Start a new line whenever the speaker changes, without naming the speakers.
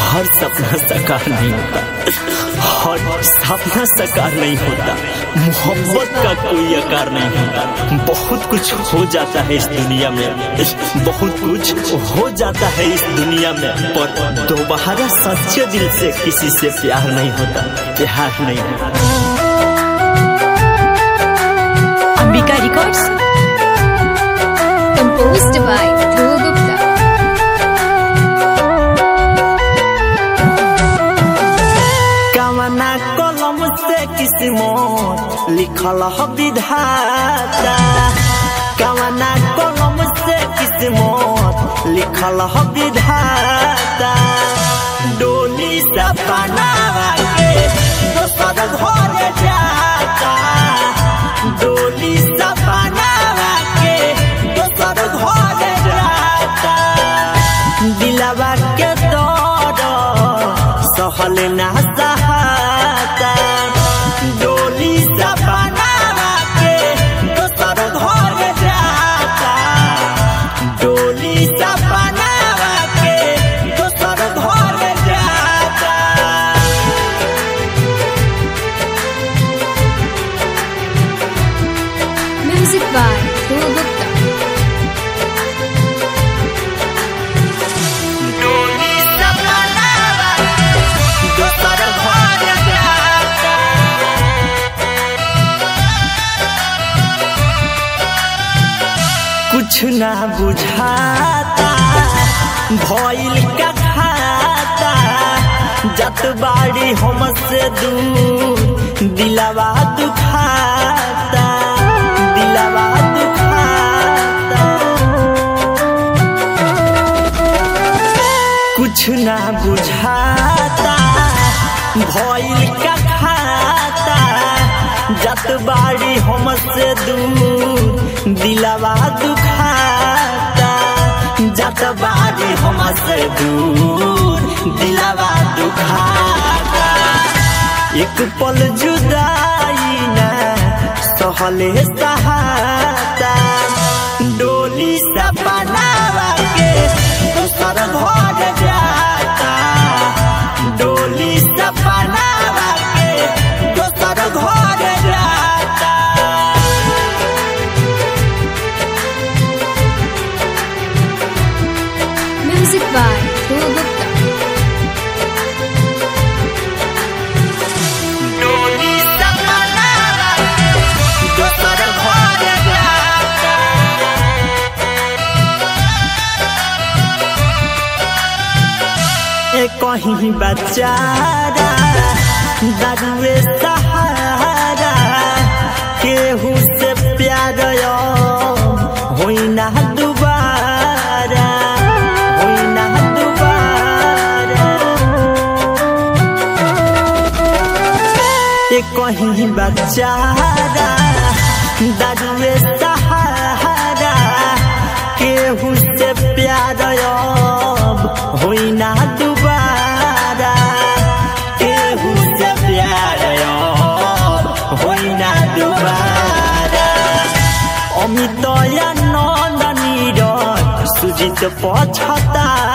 हर सपना साकार नहीं होता हर सपना साकार नहीं होता मोहब्बत का कोई आकार नहीं होता बहुत कुछ हो जाता है इस दुनिया में बहुत कुछ हो जाता है इस दुनिया में पर दोबारा सच्चे दिल से किसी से प्यार नहीं होता प्यार नहीं होता
Ambika Records. Composed by Dhruv Gupta.
कवना कलम से किस्मत लिखल ह विधाता कवना कलम से किस्मत लिखल ह विधाता डोली सपना के दोसर घर जाता डोली सपना के दोसर घर जाता दिलवा के दर्द सहल ना सहाता डोली सपना के दोसर घर जाता डोली सपना के दोसर घर जाता
Music by Dhruv Gupta.
डोली सपना दोसर घर जाता कुछ ना बुझाता भइल का खाता जत बाड़ी हमसे दूर दिलवा दुखाता दिलवा दुखाता कुछ ना बुझाता भइल का खाता जत बाड़ी हमसे दूर दिलवा दुखाता जत बाड़ी हमसे दूर दिलवा दुखाता एक पल जुदाई ना सहले सहाता डोली सपना के दोसर घर जाता डोली सपना के दोसर घर जाता
Music by Dhruv Gupta.
डोली सपना के दोसर घर जाता ए कहीं बचारा दारुए सहारा केहू से प्यार होई ना दुबारा होई ना दुबारा ए कहीं बचारा दारुए सहारा केहू से प्यार अब होई ना दुबारा केहू से प्यार अब होई ना दुबारा अमित नंदनी सुजित पछता